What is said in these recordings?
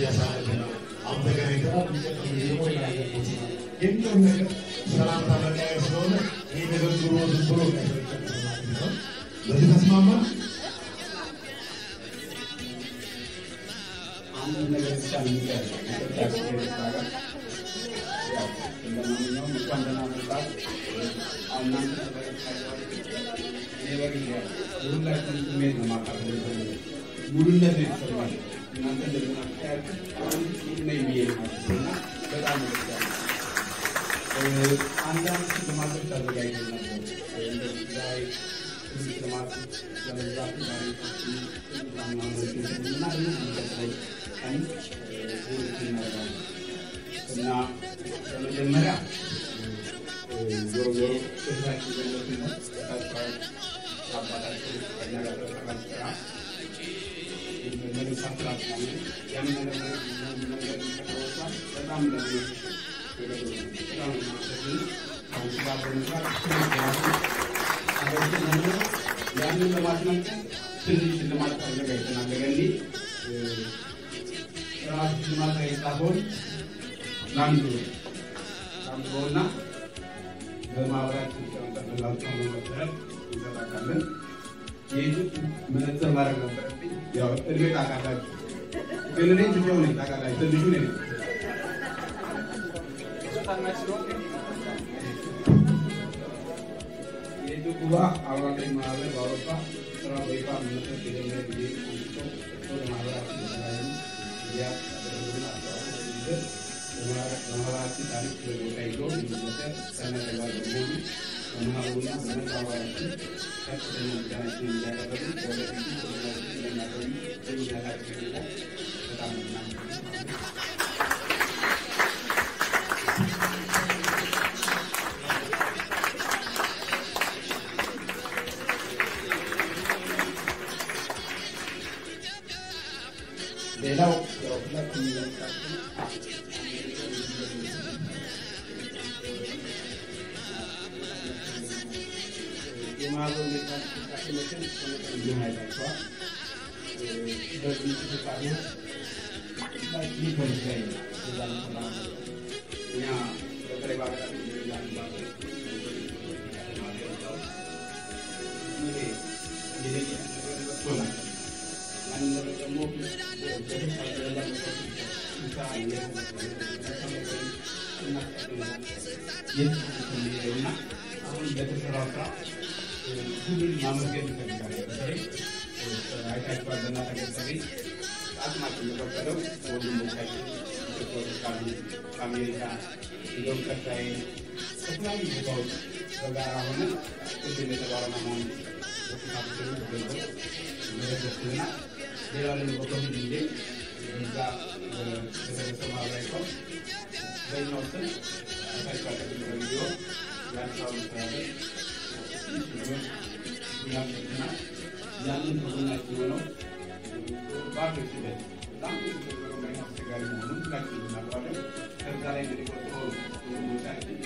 እያሳለፈ ነው። አሁን ተገናኝተናል። የሚቀጥለው ጊዜ ደግሞ ሌላ ያለበት የሚለውን ነገር ሰላምታ መለያየ ስለሆነ ይህ ነገር ብሎ ዝም ብሎ እንዳይሰለቸን ማለት ነው። በዚህ ተስማማ። አንድ ነገር ብቻ የሚቀር ኢትዮጵያ ስሄድ ሀገር ያው እንደማንኛውም እንኳን ደህና መጣችሁ። አሁን እናንተ ተበረታችኋል። እኔ በግሌ የሁላችንም ስሜት ነው ማካፈል የምፈልገው። ሙሉነት ነው የተሰማኝ። እናንተ እንደገና ብታያችሁ አሁን ይህ ነው የሚሄድ ማለት ነው እና በጣም ነው ደስ ያለኝ። እ፣ አንዳንድ ሽልማቶች አዘጋጅተን ነበር። እንደዚህ ዛሬ ትልቅ ሽልማት ለመግዛት ዛሬ እና ይህ የሚቀጥለው ቀን እ፣ ዝግጅት እናደርጋለን እና በመጀመሪያ እ፣ ዞሮ ዞሮ እህታችን ገለትን ነው ታቸዋል አባታቸው ከኛ ጋር በሰራን ስራ መልእክት አስተላልፋለ ያን ነገር ነገር ተቀበሏል በጣም ለዚህ በጣም ማሰግን ከአንቺ ጋር በመስራት ያንን ለማስመልከት ትንሽ ሽልማት አዘጋጅተናል። ለገኒ ራሱ ሽልማት ላይ ሳይሆን ላንዱ ላንዱና በማህበራችን ተመላልቶ መሰረት እንሰጣለን። ይህ መነጽር ማድረግ ነበረብኝ። ያው እድሜ ታውቃላችሁ፣ ግን እኔ ትቼው ነኝ ታውቃላችሁ፣ ትንሹ ነኝ ታናሽ ስለሆንኩ የኢትዮጵያ አዋቂ ማህበር በአውሮፓ ስራ በይፋ መመስረት የጀመረ ጊዜ አንስቶ ወደ ማህበራችን የተለያዩ ጊዜያት ያደረጉትን አስተዋጽኦ ይዘት በማህበራችን ታሪክ ቦታ ይዞ የሚመሰር ሰነ ተግባር በመሆኑ በማህበሩና በመላ አባላችን ከፍተኛ ምስጋናችንን እያቀረቡ በወደፊቱ ተግባሮችን እንደሚያቆዩ በሚያታቸው ሁኔታ በጣም እናመሰግናለን። ሌላው ያው ሁላችሁም እንደምታውቁት የማህበሩ ሁኔታ እንቅስቃሴዎችን ከመጠን አይታችኋል። በዚህ እንቅስቃሴ ሁላችንም በምስጋና ነው እዛ ምሰራ እኛ በተለይ በሀገራችን ደረጃ ባለ ይሄ የደቂቃ ነገር መጥቶናል። ያንን ነገር ደግሞ በተሻለ ደረጃ እና አሁን በተሰራው ስራ ሁሉን ማመስገን እንፈልጋለን። በተለይ አይታችኋል በእናንተ ገጠሪ አቅማችን የፈቀደው ወንድሞቻችን ኢትዮጵያውያን ካሉ ከአሜሪካ እንደውም ቀጣይ ከተለያዩ ቦታዎች በጋራ ሆነ ቅድም የተባለው ማማን በተሳሰሩ ገንዘብ መለገስና ሌላ ደግሞ በኮሚቴ ጊዜ እዛ በተሰበሰበ ማህበራዊ ቀውስ በኛው ስም አይታችኋል ቅድም በቪዲዮ የአዲስ አበባ መስተዳደር ያመሰግና ያንን ከጎናችን ሆነው ባርዶች ሂደት በጣም አስቸጋሪ መሆኑን ሁላችን እናውቃለን። ከዛ ላይ እንግዲህ ቆጥሮ ወንድሞቻችን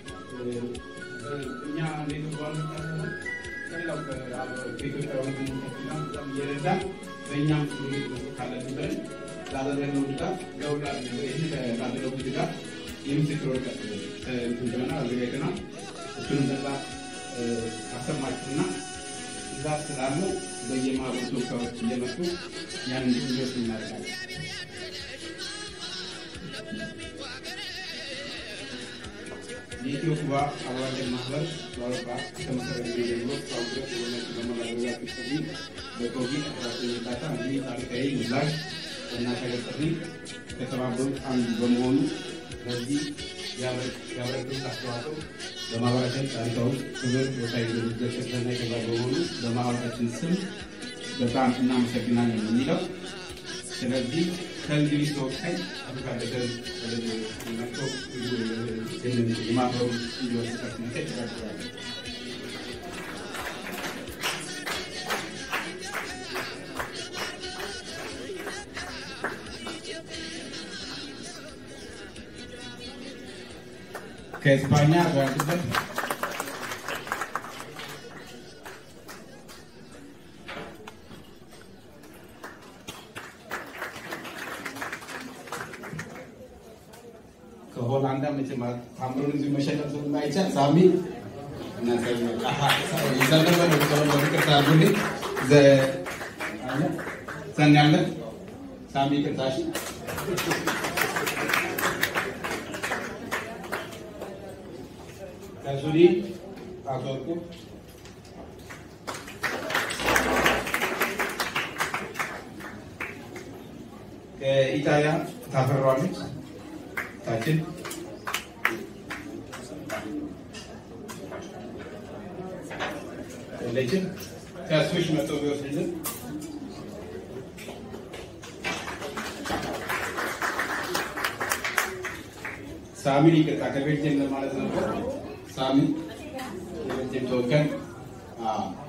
እኛ እንዴት ባሉ ሳይሆን ከሌላው ከኢትዮጵያ ወንድሞቻችን ጋር በጣም እየረዳን በእኛም ስሜት መስጠት ካለብን ብለን ላደረግነው ድጋፍ ለውላ ይህ ላደረጉት ድጋፍ የምስክር ወረቀት እንትን ብለናል አዘጋጅተናል። እሱንም በዛ አሰማችሁና እዛ ስላለው በየማህበሩ ተወካዮች እየመጡ ያን እንዲወስ እናደርጋለን። የኢትዮ ኩባ አዋጀን ማህበር በአውሮፓ ከመሰረተ ጊዜ ጀምሮ እስካሁን ድረስ የሆነች በመላገዛት ጥሪ በኮቪድ አስራ ዘጠኝ እርዳታ እንዲህ ታሪካዊ ምላሽ በእናት ሀገር ጥሪ ከተባበሩት አንዱ በመሆኑ በዚህ ያበረከቱት አስተዋጽኦ በማህበራችን ታሪካዊ ክብር ቦታ ይዞ ሊዘከርና የተባለ በመሆኑ በማህበራችን ስም በጣም እናመሰግናለን ነው የሚለው። ስለዚህ ከእንግሊዝ ተወካይ አቶ ታደሰ መጥቶ የማህበሩ እንዲወስድ መጠየቅ ይችላል። ከኤስፓኛ በያሉበት መቼም ታምሩን እዚህ መሸለም ስለማይቻል ሳሚ እናንተ ይዘነበ ነው ተወለ ይቅርታ አድርጉልኝ። ዘ አለ ዘኛለ ሳሚ ይቅርታሽ ከሱዲ አቶ ወርቁ ከኢጣሊያ ታፈራዋለች ታችን ለችን ከሱሽ መጥቶ ቢወስድልን ሳሚን ይቅርታ ከቤልጅየም ለማለት ነበር። ሳሚ የቤልጅየም ተወካይ